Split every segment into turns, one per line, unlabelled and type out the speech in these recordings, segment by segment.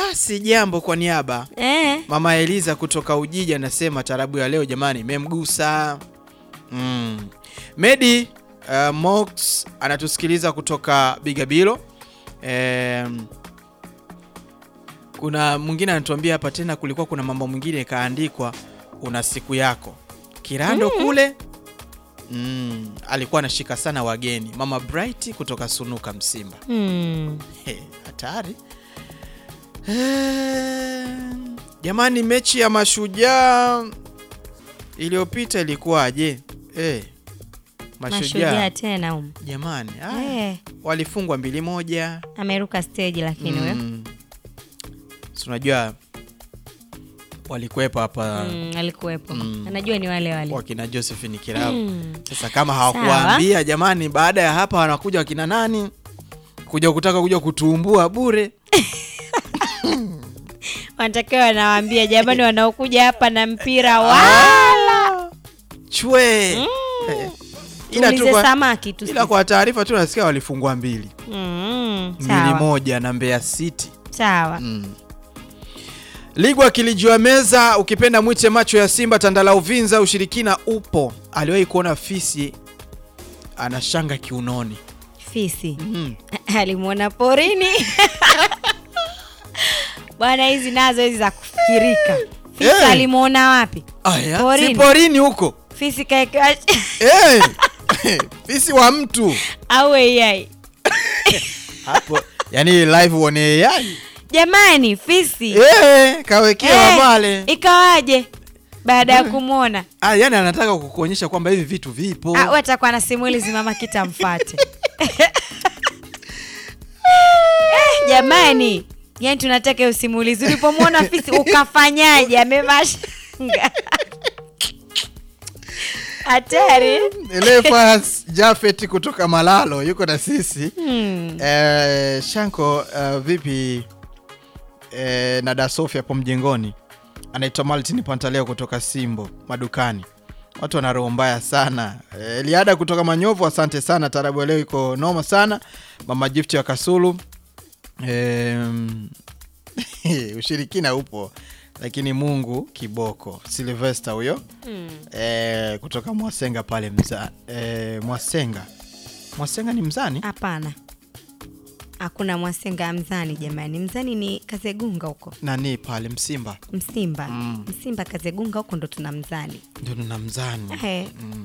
Ah, si jambo kwa niaba.
Eh.
Mama Eliza kutoka Ujiji anasema tarabu ya leo jamani imemgusa. Mm. Medi uh, Mox anatusikiliza kutoka Bigabilo. Em, kuna mwingine anatuambia hapa tena kulikuwa kuna mambo mwingine kaandikwa una siku yako. Kirando kule mm, alikuwa anashika sana wageni. Mama Bright kutoka Sunuka Msimba.
Hmm.
He, hatari Eh, jamani, mechi ya mashujaa iliyopita ilikuwaje? Eh,
Mashujaa
mashujaa
tena um.
jamani, ah,
Eh,
walifungwa mbili moja.
ameruka stage lakini huyo.
Mm. Si unajua walikuwepo hapa
Mm, alikuwepo.
Mm.
Anajua ni wale wale.
wakina Josephine Kirau.
Mm.
Sasa kama hawakuwaambia jamani, baada ya hapa wanakuja wakina nani kuja kutaka kuja kutuumbua bure.
Wanatakiwa wanawaambia jamani wanaokuja hapa na mpira wala.
chwe Eh, ila tu
Tuulize
kwa-
samaki tu.
ila kwa taarifa tu nasikia walifungwa mbili
Mm,
mbili
sawa.
moja na Mbeya City
Sawa.
mm. Ligwa kilijua meza, ukipenda mwite macho ya Simba. Tandala Uvinza, ushirikina upo. Aliwahi kuona fisi ana shanga kiunoni
Fisi.
mm.
Alimwona porini. Bwana hizi nazo hizi za kufikirika. Fisi
Eh.
alimwona wapi?
Aya, si
Porini.
porini huko
Fisi kaekewa
Eh, fisi wa mtu
au AI.
hapo, yani live uone AI
Jamani, fisi.
eh, kawekewa
Eh,
pale
Ikawaje baada ya kumwona?
ah, yani anataka kukuonyesha kwamba hivi vitu vipo
Ah, watakuwa na simulizi mama kitamfate. Eh, jamani, yani tunataka hiyo simulizi. Ulipomwona fisi ukafanyaje? Amevaa shanga. Hatari.
Elefas Jafet kutoka Malalo yuko na sisi
Hmm.
eh, Shanko eh, vipi eh, na Dasofi hapo mjengoni anaitwa Martin Pantaleo kutoka Simbo madukani watu wana roho mbaya sana eh, Liada kutoka Manyovu asante sana tarabu ya leo iko noma sana mama Gift wa Kasulu Em, ushirikina upo lakini Mungu kiboko Silvester huyo
Hmm.
eh, kutoka Mwasenga pale mza, eh, Mwasenga Mwasenga ni mzani
Hapana, hakuna Mwasenga mzani jamani. Mzani ni Kazegunga huko
nani pale Msimba
Msimba.
Mm.
Msimba Kazegunga huko ndo tuna mzani.
ndio tuna mzani
Ehe.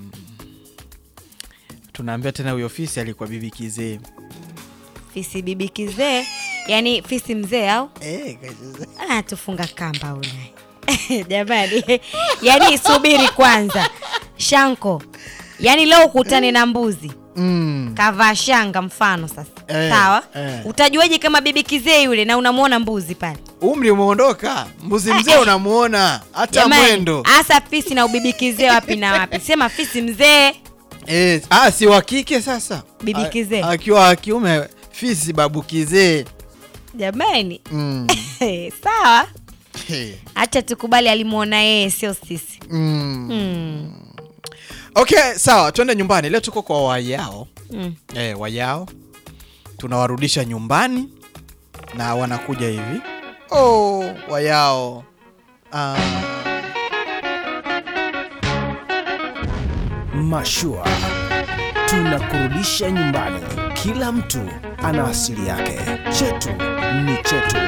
tunaambia tena huyo ofisi alikuwa bibi kizee
Fisi bibi kizee, yani fisi mzee au
eh, kajize.
anatufunga kamba ule jamani yani subiri kwanza shanko yani leo ukutane na mbuzi
mm.
kavaa shanga mfano sasa
Eh,
sawa
eh.
utajuaje kama bibi kizee yule na unamwona mbuzi pale
umri umeondoka mbuzi mzee unamuona hata
Jamani,
mwendo
hasa fisi na ubibi kizee wapi na wapi sema fisi mzee
eh, ah, si wa kike sasa
Bibi
A-
kizee.
akiwa wa kiume fisi babu kizee
jamani
mm.
sawa
Hey.
hacha tukubali alimwona yeye sio sisi
mm.
mm.
okay sawa twende nyumbani leo tuko kwa wayao
Mm.
eh, wayao tunawarudisha nyumbani na wanakuja hivi oh, wayao ah.
Mashua tunakurudisha nyumbani. Kila mtu ana asili yake, chetu ni chetu.